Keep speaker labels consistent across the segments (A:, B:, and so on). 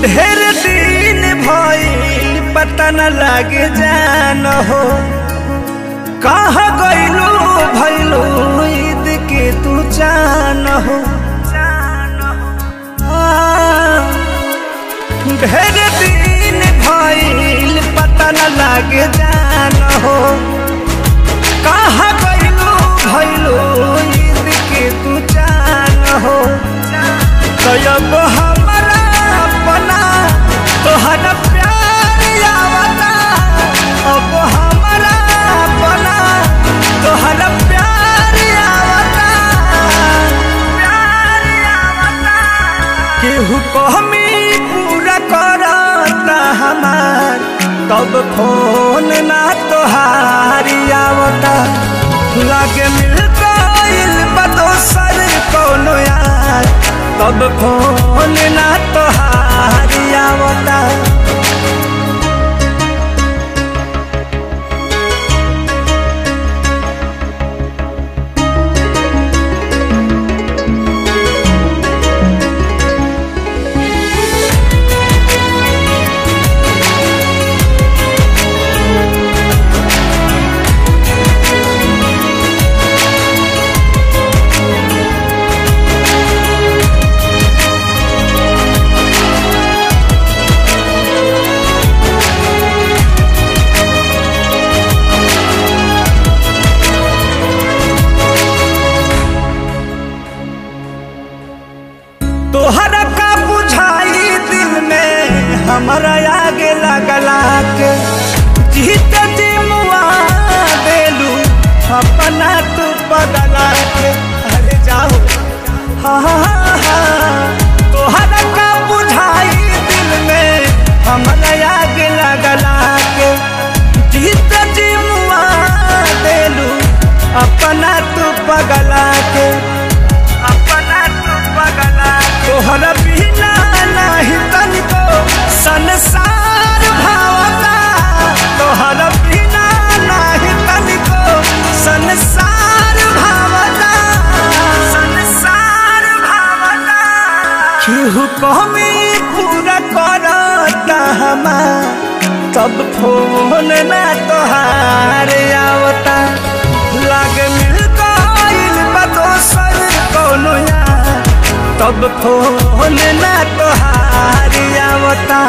A: ढेर दिन भइल पता न लागे जान हो कहाँ गइलू भइलू ईद के तू जान हो आ, ढेर दिन भइल पता न लागे जान हो कहाँ गइलू भइलू ईद के तू जान हो तब हमरा अपना तोहरा प्यार आवता अब हमरा अपना तोहरा प्यार आवता प्यार आवता केहू कहमी पूरा करता हमार तब फोन ना तोहारी आवता लागे मिल गइल बा दोसर कौनो यार तब फोन ना तोहारी आवता तोहरा का बुझाई दिल में हमारा आगे लगला के जीत जी मुआ देलू अपना तू बदला के अरे जाओ हाँ हाँ हाँ तोहरा का बुझाई दिल में हमारा आगे लगला के जीत जी मुआ देलू अपना तू बगला के अपना तू बगला तोहरा बिना नहीं तनिको संसार भावता तोहरा बिना नहीं तनिको संसार भावता संसार भावता केहू कमी पूरा करता हमार तब फोन ना तोहार आवता लागे मिल गइल बा दोसर कौनो यार तब फोन ना तोहार आवता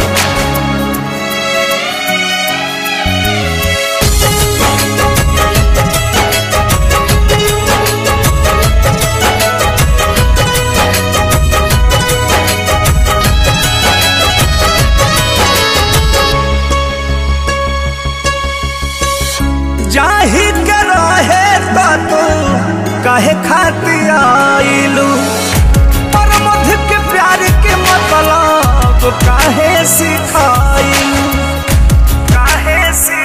A: जाही के रहे तो तू कहे खातिर आइलू पर मध के प्यार के मतलब काहे सिखाइलू काहे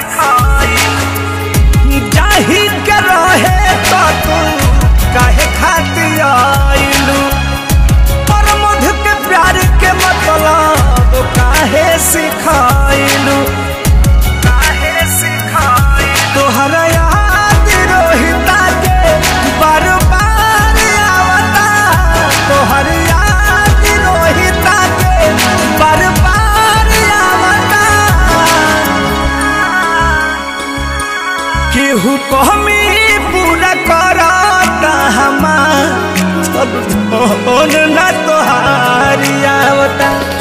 A: सिखाइलू जाही के रहे तो तू काहे खातिर आइलू पर मध के प्यार के मतलब काहे सिखाइलू काहे सिखाई तोहरा याद रोहिता के बार बार आवता तोहर याद रोहिता के बार बार आवता केहू कहमी पूरा करता हमार सब फोन ना तोहारी आवता